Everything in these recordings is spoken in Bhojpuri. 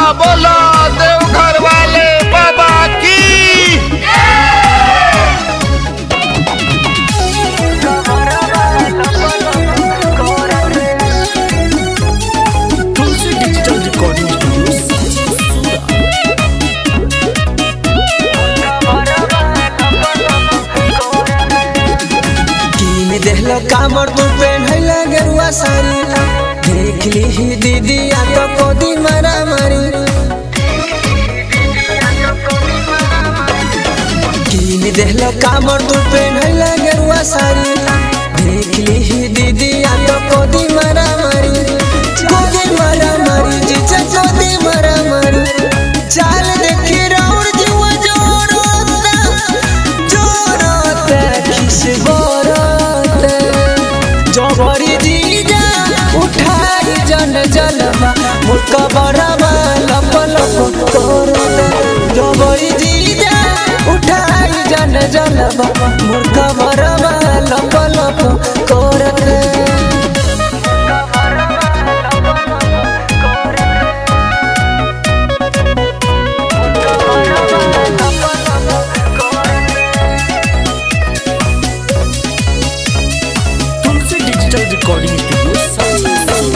बोला देवघर वाले बाबा की तुलसी डिजिटल रिकॉर्डिंग स्टूडियो कीन देहलो कामर तू पेन्हैला गेरुआ साड़ी देख ली ही दीदी आ तो कोदी मारा मारी कीन देहलो कामर तू पेन्हैला गेरुआ साड़ी देख ली ही दीदी आ तो कोदी मारा मारी कोदी मारा मारी जीजा कोदी मारा मारी चाल देखी राउर जुआ जोड़ोता जोड़ोता खिस बोरोता जबरी जीजा उठाई जन जलवा मुर्का बड़वा लप लप करता जबरी जीजा उठाई जन जलवा मुर्का बड़वा लप लप करता तुलसी डिजिटल रिकॉर्डिंग स्टूडियो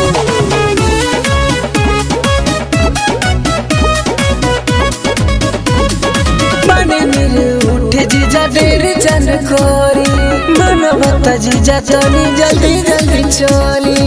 बने मेरे उठे जीजा देर चन कोरी मनवत जीजा तनी जल्दी जल्दी चली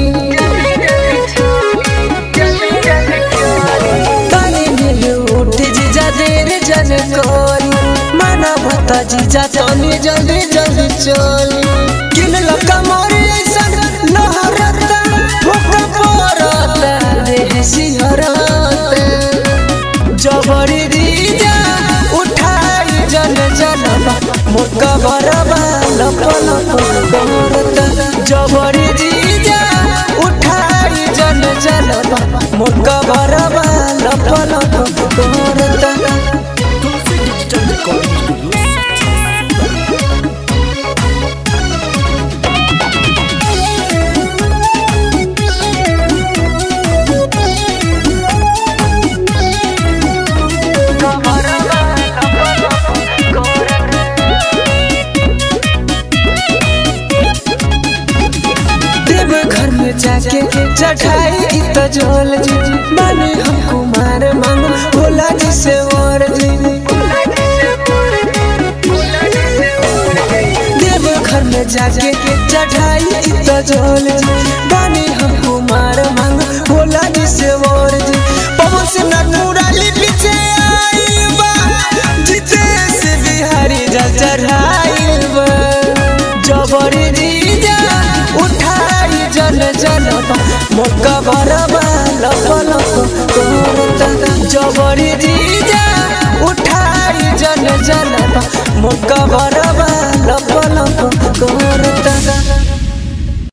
बने मेरे उठे जीजा देर चन कोरी मनवत जीजा तनी जल्दी जल्दी चली किन लका मोरे ऐसा लहरता भूखा पड़ता देह सिहरता जबरी दीजा उठाई जन जनबा मुर्गा बरबा लप लप करता जबरी दीजा उठाई जन जनबा मुर्गा बरबा लप लप करता तुलसी डिजिटल रिकॉर्डिंग स्टूडियो देव घर में जाके चढ़ाई तो झोल जी माने हम कुमार मांगो भोला जी से और जी देव घर में जाके चढ़ाई तो झोल जी बानी हम कुमार मांगो भोला जी से और जी पवन से नटमुराली पीछे आई बा जीते से बिहारी जल चढ़ाई बा जबरी जीजा उठाई जन जनबा मोका बरबा लप लप करता जबरी जीजा उठाई जन जनबा मोका बर